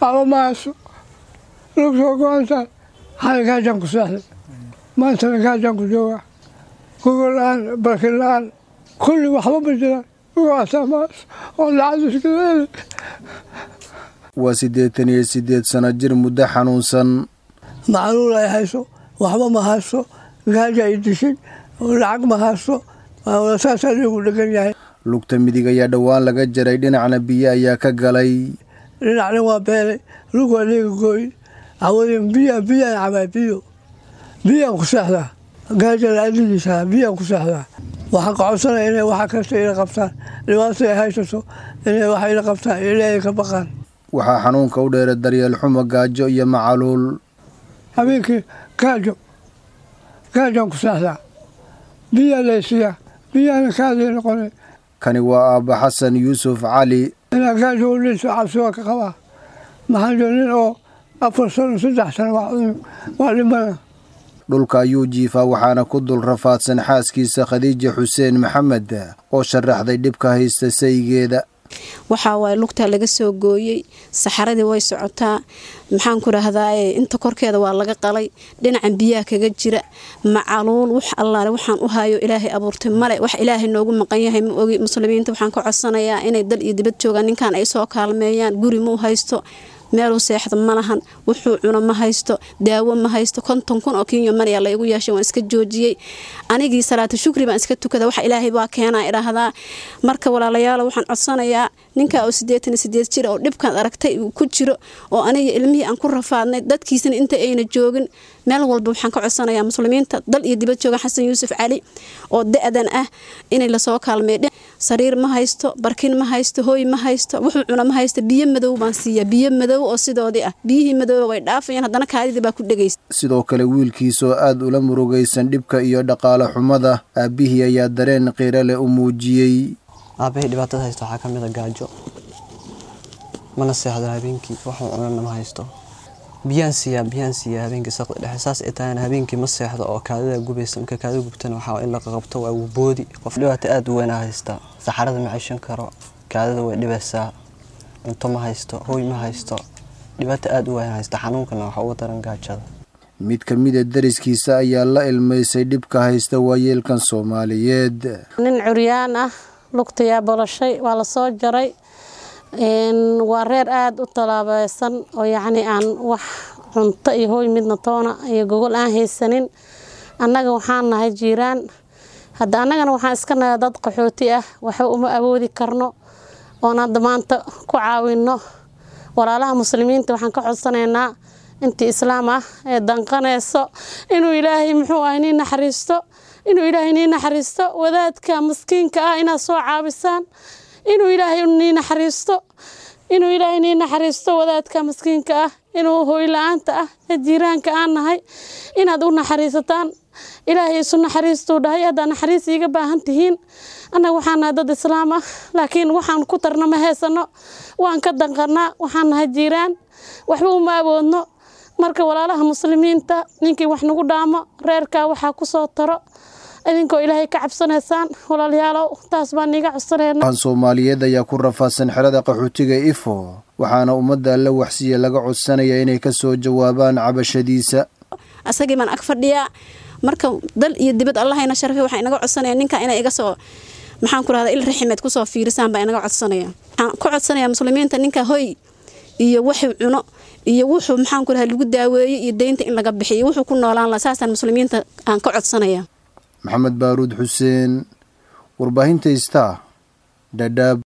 waxba ma hayso lug soo go-antahay xali gaajaan ku seexday maantana gaajaan ku joogaa gogol la-aan barkin la-aan kulli waxba ma jiraan ugaasaa ma hayso oo lacag iskaleeli waa siddeetan iyo siddeed sano jir muddo xanuunsan macluul ay hayso waxba ma hayso gaaja ay dishay lacag ma hayso saasaa liigu dhegan yahay lugta midig ayaa dhowaan laga jaray dhinacna biyo ayaa ka galay dhinacna waa beelay lug waa liiga gooy cawadin biya biyaan cabaa biyo biyaan ku seexdaa gaaja la-adigiisa biyaan ku seexdaa waxaan ka codsanaya inay waxa kasta ila qabtaan dhibaatada ay haysato inay waxa ila qabtaan ilaahay ka baqaan waxaa xanuunka u dheera daryeel xumo gaajo iyo macaluul habeenkii gaajo gaajaan ku seexdaa biyaa laysiiyaa biyaana kaadii noqonay kani waa aabba xasan yuusuf cali inaa gaajo u dhinto cabsi waa ka qabaa maxaa jiro nin oo afar sano saddex sano waa dhimana dhulka ayuu jiifaa waxaana ku dul rafaadsan xaaskiisa khadiija xuseen maxamed oo sharaxday dhibka haysta saygeeda waxaa waaye lugtaa laga soo gooyey saxaradii way socotaa maxaan ku rahdaa inta korkeeda waa laga qalay dhinacan biyaha kaga jira macaluul wax allaale waxaan u hayo ilaahay abuurtay male wax ilaahay noogu maqan yahay ma ogi muslimiinta waxaan ka codsanayaa inay dal iyo dibad joogaan ninkan ay soo kaalmeeyaan guri muu haysto meeluu seexda ma lahan wuxuu cuno ma haysto daawo ma haysto konton kun oo kinyo manayaa laygu yeeshay waan iska joojiyey anigii salaata shukri baan iska tukada wax ilaahay baa keenaa idhaahdaa marka walaalayaalo waxaan codsanayaa ninkaa oo siddeetan iyo sideed jir oo dhibkaan aragtay uu ku jiro oo aniga ilmihii aan ku rafaadnay dadkiisana inta ayna joogin meel walba waxaan ka codsanayaa muslimiinta dal iyo dibad joogan xasan yuusuf cali oo da-dan ah inay lasoo kaalmeey sariir ma haysto barkin ma haysto hooy ma haysto wuxuu cuna ma haysto biyo madow baan siiya biyo madow oo sidoodii ah biyihii madooba way dhaafayaan haddana kaadidii baa ku dhegaysa sidoo kale wiilkiisoo aad ula murugaysan dhibka iyo dhaqaale xumada aabbihii ayaa dareen qiiro leh u muujiyey aabahii dhibaatada haysta waxaa ka mid a gaajo mana seexdo habeenkii waxuu cunana ma haysto biyaan siiyaa biyaan siiyaa habeenkii saqda dhexe saas ay tahayna habeenkii ma seexdo oo kaadida gubaysa marka kaadida gubtana waxaa in la qaqabto waa boodi qof dhibaato aad u weynaa haysta saxarada ma ceshan karo kaadida way dhibaysaa cunto ma haysto hooy ma haysto dhibaato aad u weyn haysta xanuunkana waxa uga daran gaajada mid ka mida dariskiisa ayaa la ilmaysay dhibka haysta waayeelkan soomaaliyeed nin curyaan ah lugtayaa bolashay waa la soo jaray waa reer aada u tallaabeysan oo yacni aan wax cunto iyo hooy midna toona iyo gogol aan haysanin annaga waxaan nahay jiiraan hadda annagana waxaan iska nahay dad qaxooti ah waxba uma awoodi karno oon hadda maanta ku caawinno walaalaha muslimiinta waxaan ka codsanaynaa intii islaam ah ee danqanayso inuu ilaahay muxuu ah nii naxariisto inuu ilaahay nii naxariisto wadaadka maskiinka ah inaad soo caabisaan inuu ilaahay nii naxariisto inuu ilaahay nii naxariisto wadaadka maskiinka ah inuu hooy la-aanta ah ee jiiraanka aan nahay inaad u naxariisataan ilaahay isu naxariistuu dhahay haddaa naxariis iiga baahan tihiin annaga waxaan nahay dad islaam ah laakiin waxaan ku tarna ma haysano waan ka danqannaa waxaan nahay jiiraan waxba uma awoodno marka walaalaha muslimiinta ninkii wax nagu dhaamo reerkaa waxaa ku soo taro idinkoo ilaahay ka cabsanaysaan walaalayaalow taas baan niiga codsanayna soomaaliyeed ayaa ku rafaadsan xerada qaxootiga ifo waxaana ummadda alla waxsiya laga codsanaya inay ka soo jawaabaan cabashadiisa asagii baan ag fadhiyaa marka dal iyo dibad allahayna sharafay waxaa inaga codsanaya ninka inay iga soo maxaan ku rahdaa il raximeed kusoo fiirisaan baa inaga codsanaya waxaan ku codsanaya muslimiinta ninka hoy iyo wuxuu cuno iyo wuxuu maxaan ku rahaa lagu daaweeyey iyo deynta in laga bixiyo wuxuu ku noolaan laha saasaan muslimiinta aan ka codsanaya maxamed baaruud xuseen warbaahinta star dhadhaab